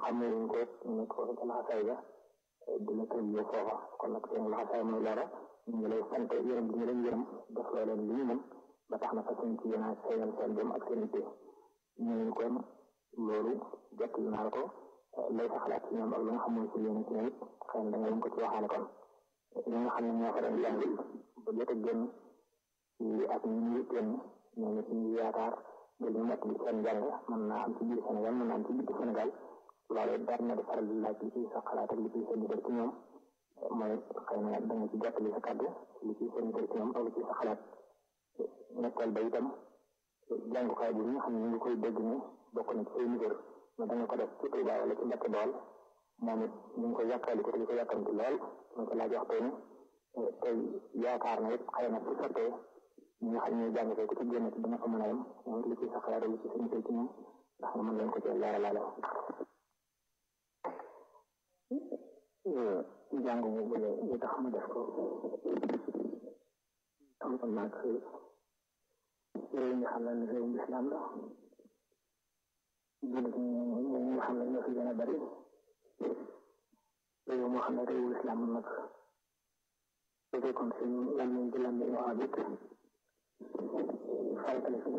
xamee wuñ ko ñu ko ca laxasaay ga di la tëj yow foofa kon nag seen laxasaay mooy loola ñu ngi lay sant yërëm bi ñu leen yërëm def loo leen li ñu mën ba tax na fas yéene ci yéen a seeyal seen jëm ak seen itte ñu kon loolu jot naa la ko lay sa xalaat ci ñoom ak lu nga xam ne ci yéen ci ñoom xëy na da nga leen ko ci waxaale kon ñi nga xam ne ñoo fa doon jàng ba jot a génn ci at ñi ñu génn ñoo ngi ci yaakaar ngir ñu mot li seen jàng mën naa am ci biir Sénégal mën naa am ci biir Sénégal loolu dara na di faral di laaj li ci sa xalaat ak li ci seen ci ñoom mooy xëy na da nga ci jottali sa kàddu li ci seen ci ñoom ak li ci sa xalaat nekkal ba itam jàngukaay bi nga xam ne ñu ngi koy dégg ni bokk na ci say niveau mais da nga ko def ci Touba wala ci Mbacke Bawol moom it ñu ngi ko yàkkali ko te di ko yàkkamti lool ñu ko laaj waxtu ni tey yaakaar na it xëy na su sottee ñi nga xam ne jàng ko ci génn ci dina ko mën a yem moom li ci sa xalaat li ci seen ci ñoom ndax nga mën leen ko ci leeralaale jàng boobu li tax ma def ko am ko nag réew mi xam ne réewum islam la jullit ñi nga xam ne ñoo fi gën a bari réew moo xam ne réewu islam nag su fekkoon suñu làmmiñ di làmmiñ wax it faratale si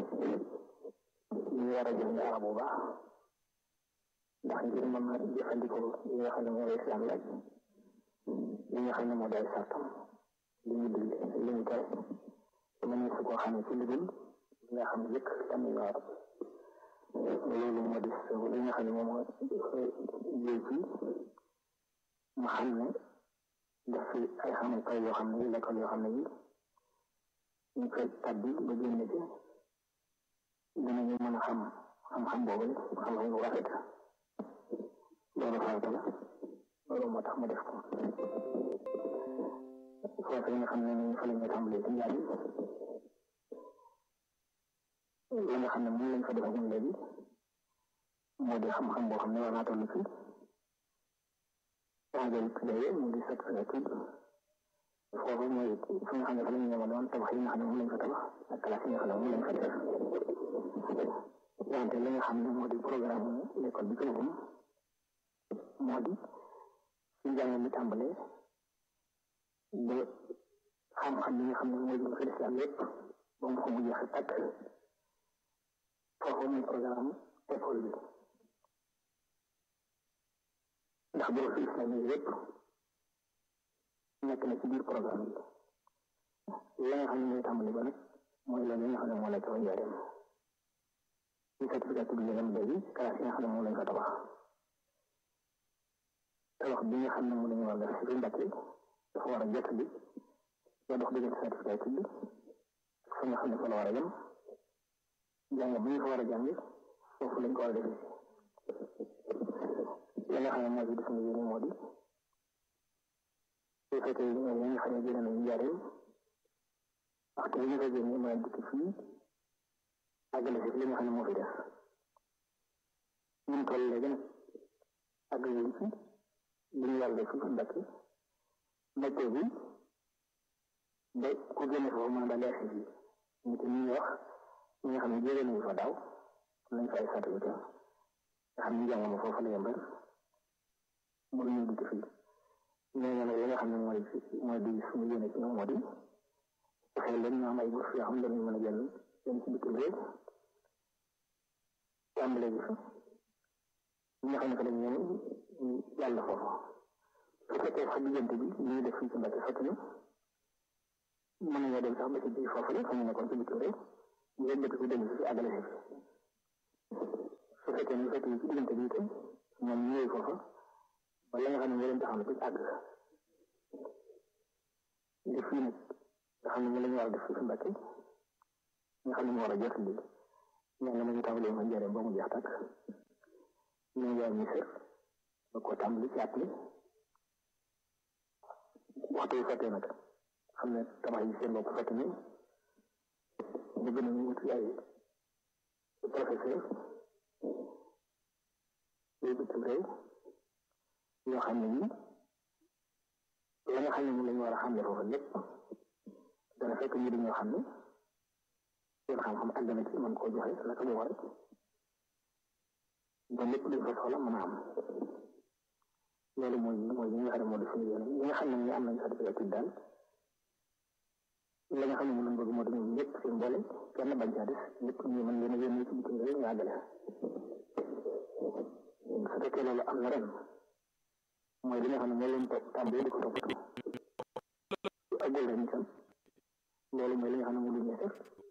ñu war a jàng arab bu baax ndax ngir mën a jëfandikoo li nga xam ne mooy islam laaj li nga xam ne moo day sartam li ñu dig li ñu tere mën na su koo xam ne ci liggéey li nga xam ne yëkk tamit ñu arab loolu moo di li nga xam ne moom moo jël ci mu xam ne def fi ay xamukaay yoo xam ne yi l'école yoo xam ne yi ñu koy tabbi ba génn ci dinañu mën a xam xam-xam boobu xam-xam bu rafet loolu farata la loolu moo tax ma def ko foofu nga xam ne ni fa la ñu tàmbalee ci njaay la nga xam ne moom lañ fa defagum léegi moo di xam-xam boo xam ne war naa toll ci engrais tuddee mu di set tudd foofu mooy fi nga xam ne fa la ñu ñëwoon tabax yi nga xam ne moom lañ fa tabax ak classe yi nga xam ne moom lañ fa def wante li nga xam ne moo di programme l'école bi ci boppam moo di ci njàng mi tàmbalee ba xam-xam bi nga xam ne mooy fi islam lépp ba mu ko mu jeex takk foofu muy programme école bi ndax boo fi islam yi lépp nekk na ci biir programme bi la nga xam ne mooy tàmbali ba nag mooy loolu nga xam ne moo nekk fa njaareem ci certificat bi ngeen léegi classe yi nga xam ne moom lañ fa tabax tabax bi nga xam ne moom la ñu war a def ci Mbàkke dafa war a jot bi ba dox diggante certificat bi fa nga xam ne fa la war a yem jàng bu ñu fa war a jàng foofu lañ ko war a defee la nga xam ne moo ci def yéene moo di su fekkee ñoom ñi nga xam ne génne nañu njaareem waxtu bi ñu fa génne mën a dikk fii àggale si li nga xam ne moo fi def ñun toll léegi nag àgg wuñ ci li ñu yàlla def fi Mbàkke Mbàkke bi ba ku génne foofu mën a daal di fii ñu te ñuy wax ñi nga xam ne jëlee nañu fa daaw am nañ fa ay certificat nga xam ne jàng ma foofu la yembal mënu ñu dikk fii ñooñu nag li nga xam ne mooy mooy di suñu yéene ci ñoom moo di fexe leen ñu am ay bourse yoo xam ne dañuy mën a jël dem ci bitim réew tàmbale bi fa ñi nga xam ne fa lañ ñëw yàlla foofu su fekkee sax diggante bi ñuy def fii ci Mbàkke sotti na mën nañoo dem sax ba ci biir foofu la fa ñu nekkoon ci bitim réew ñu yëg ko dem ci àggale si su fekkee ñu fekkee ci diggante bi itam ñoom ñëwee foofa ba la nga xam ne moo leen taxaw na ci àgg li fii nag nga xam ne moom la ñu war a def fii ci Mbàkke nga xam ne moo war a jot li ñaan ma ñu tàmbalee ma njëriñ ba mu jeex tàkk ñu ngi ñu sër ba ko tàmbali ci appli waxtu yu fekkee nag xam ne tabax yi seen bopp fekk ni ñu gën a ñu wuti ay professeur yooyu bitim réew yoo xam ne nii la nga xam ne moom la ñu war a xam ne foofu lépp dana fekk ñu di ñoo xam ne seen xam-xam àgg na ci mën koo joxe naka mu war ba lépp luñ fa soxla mën a am loolu mooy mooy li nga xam ne moo di suñu yéene ñi nga xam ne ñu am nañu certificat daal la nga xam ne moom lañ bëgg moo di ñoom ñëpp seen mboole kenn bañ caa des ñëpp ñu mën leen a yónni ci bitim réew ñu àggale su fekkee loolu am na ren mooy li nga xam ne moo leen topp tàmbali di ko toppatoo agul ren itam loolu mooy li nga xam ne moo lu ñu def